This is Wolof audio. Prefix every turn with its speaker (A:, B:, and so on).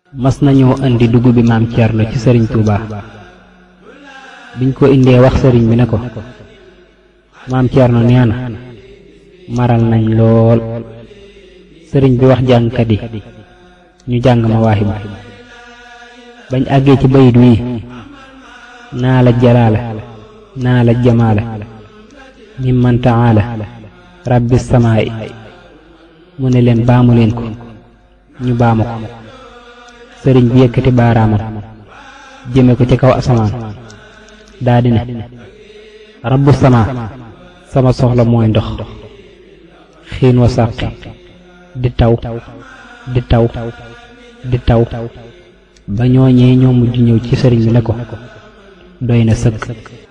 A: mas nañoo indi dugub bi maam Thierno ci sëriñ Touba biñ ko indee wax sëriñ bi ne ko maam Thierno nee na maral nañ lool sëriñ bi wax jàngkat yi ñu jàng ma waaxi bañ àggee ci bayit wii naa la jalaala naa la jamaala mimman taala rabbi samaa'i mu ne leen baamu leen ko ñu baamu ko sëriñ bi yëkkati baaraamam jëme ko ci kaw asamaan daa di ne rabbu samaa sama soxla mooy ndox xiin wa sàqi di taw di taw di taw ba ñooñee ñoo mujj ñëw ci sëriñ bi ne ko doy na sëkk